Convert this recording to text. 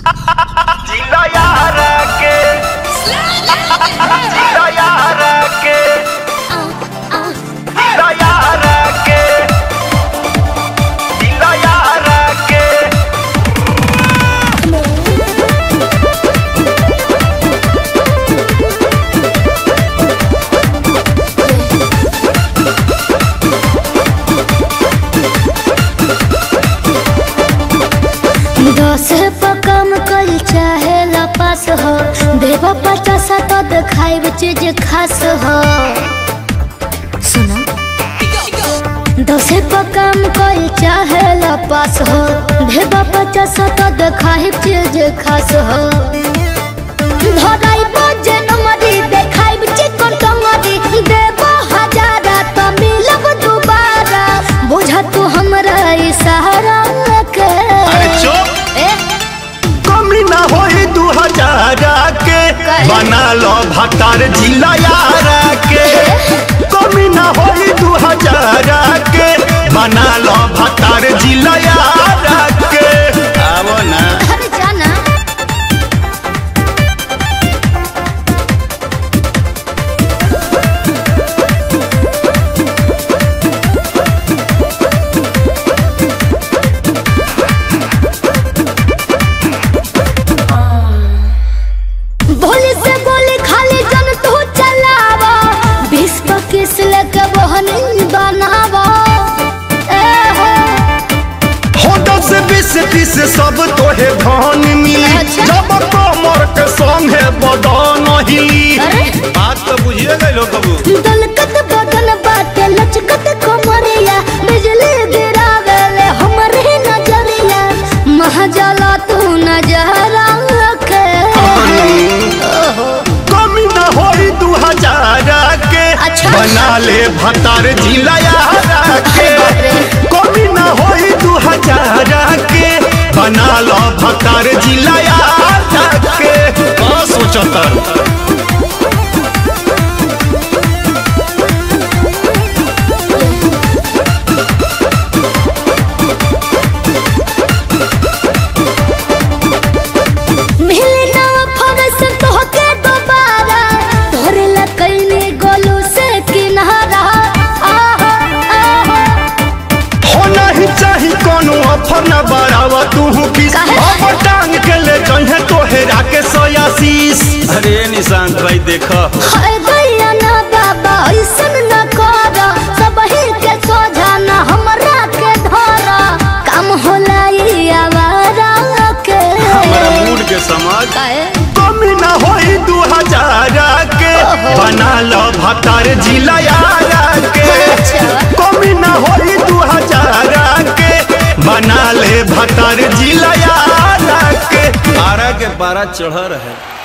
जिला यार के जिला यार के जिला यार के जिला यार के दस पर कम कल चाहे लपास हो देवा पचास तो दिखाई चीज खास हो सुना दस पर कम कल चाहे लपास हो देवा पचास तो दिखाई चीज खास हो धराई बजे नमरी देखाई चिकन टंगरी देवा हजारा तो मिलब दोबारा बुझा तू हमरा इशारा के अरे चुप ए कमी ना होई दू हजार के काहे? बना लो भतार जिला यार के कमी ना होई दू हजार के बना लो भतार जिला यार के आवो ना अरे जाना भोली से बोली खाली जन तू चलावा बीस पच्चीस लेके बहन बनावा ए हो हो दस बीस तीस सब तोहे धन मिली अच्छा। जब कमर के संगे बदन हिली अरे बात तो बुझिए गए कबू दलकत बदन बाटे लचकत कमरिया बिजली गिरावे ले हमरे नजरिया महजला तू नजरा के ओहो कमी ना होई दू हजार के अच्छा। बना ले भतार जिला यार के बाप रे। कमी ना होई दू हजार के बना लो भतार जिला यार के का सोचतर मिले ना फरस तोहके दोबारा तोरे लकैने गोलू से किनारा आहा आहा हो नहीं चाही कोनो ऑफर न बढ़ावा तू किस काहे? अब टांग के ले जहे तोहेरा के सोयासीस अरे निशांत भाई देखो हाय गैया ना बाबा ऐसन न कर सबही के सोझा ना हमरा के धर काम होला ई आवारा के हमारा मूड के समाज काहे? कमी ना होई दू हजार के ओहो। बना लो भतार जिला यार के अच्छा। कमी ना होई दू हजार के बना ले भतार जिला यार के आरा के बारह चढ़ रहे